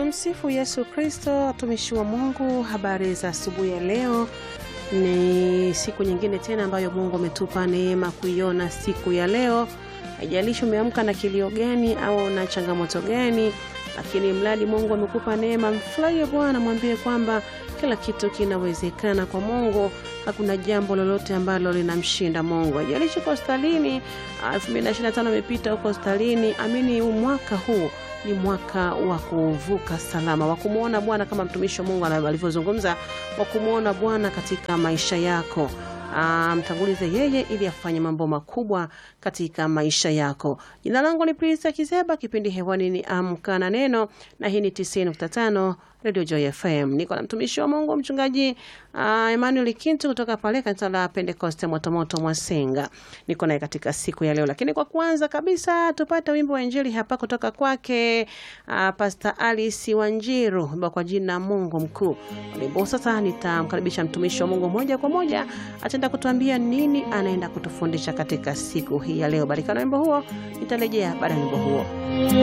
Tumsifu Yesu Kristo, watumishi wa Mungu. Habari za asubuhi ya leo. Ni siku nyingine tena ambayo Mungu ametupa neema kuiona siku ya leo. Haijalishi umeamka na kilio gani au na changamoto gani, lakini mradi Mungu amekupa neema, mfurahie Bwana, mwambie kwamba kila kitu kinawezekana kwa Mungu. Hakuna jambo lolote ambalo linamshinda Mungu. Haijalishi uko hospitalini, 2025 imepita huko hospitalini, amini huu mwaka huu ni mwaka wa kuvuka salama, wa kumwona Bwana kama mtumishi wa Mungu alivyozungumza, wa kumwona Bwana katika maisha yako. Mtangulize yeye ili afanye mambo makubwa katika maisha yako. Jina langu ni Prista Kizeba, kipindi hewani ni Amka na Neno, na hii ni 90.5 Radio Joy FM. Niko na mtumishi wa Mungu mchungaji uh, Emmanuel Kintu kutoka pale kanisa la Pentecoste Motomoto Mwasenga. Niko naye katika siku ya leo, lakini kwa kwanza kabisa tupate wimbo wa Injili hapa kutoka kwake uh, Pastor Alice Wanjiru kwa jina Mungu mkuu. Wimbo sasa, nitamkaribisha mtumishi wa Mungu moja kwa moja, ataenda kutuambia nini anaenda kutufundisha katika siku hii ya leo. Barika na wimbo huo, nitarejea baada ya wimbo huo.